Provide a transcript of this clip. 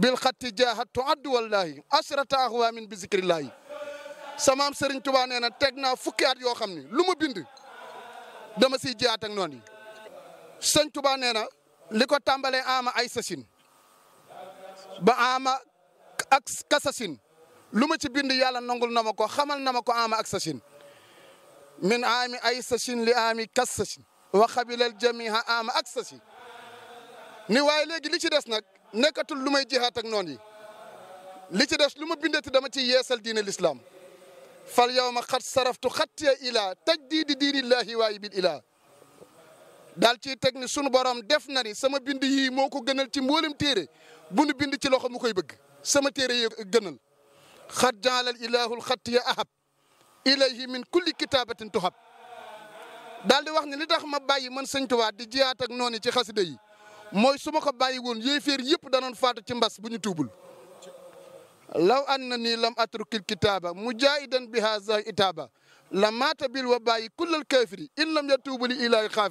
bil xatti jaahat tuaddu wallahi asrata ahwaamin bi zikrillahi samaam Serigne Touba nee na teg naa fukki at yoo xam ne lu ma bind dama siy jiyaat ak noonu yi sëñ Touba nee na li ko tàmbalee ama ay sasin ba ama ak kasasin lu ma ci bind yàlla nangul na ma ko xamal na ma ko ama ak sasin min aami ay sasin li aami kas sasin wa xabilal jamiha ama ak sasin ni waaye léegi li ci des nag nekkatul lu may jihaat ak noonu yi li ci des lu ma bindati dama ci yeesal diine l'islam fal yawma xat saraftu xattiya ilaa tajdiidi diinillahi waayi bil ilaa daal ciy teg ni sunu borom def na ni sama bind yii moo ko gënal ci mboolem téere bu nu bind ci loxo mu koy bëgg sama téere yi gënal xat jaalal ilahul xattiya ahab ilayhi min kulli kitaabatin tuhab daal di wax ni li tax ma bàyyi man sëñ Tuubaa di jiyaat ak noonu ci xasida yi mooy su ma ko bàyyi woon yéeféer yëpp danoon faatu ci mbas bu ñu tuubul law anna nii lam atrukil kitaaba mujaahidan bi haza itaaba la maata bil wa bàyyi kullal kaafiri in lam yatuubu li ilaahi xaafi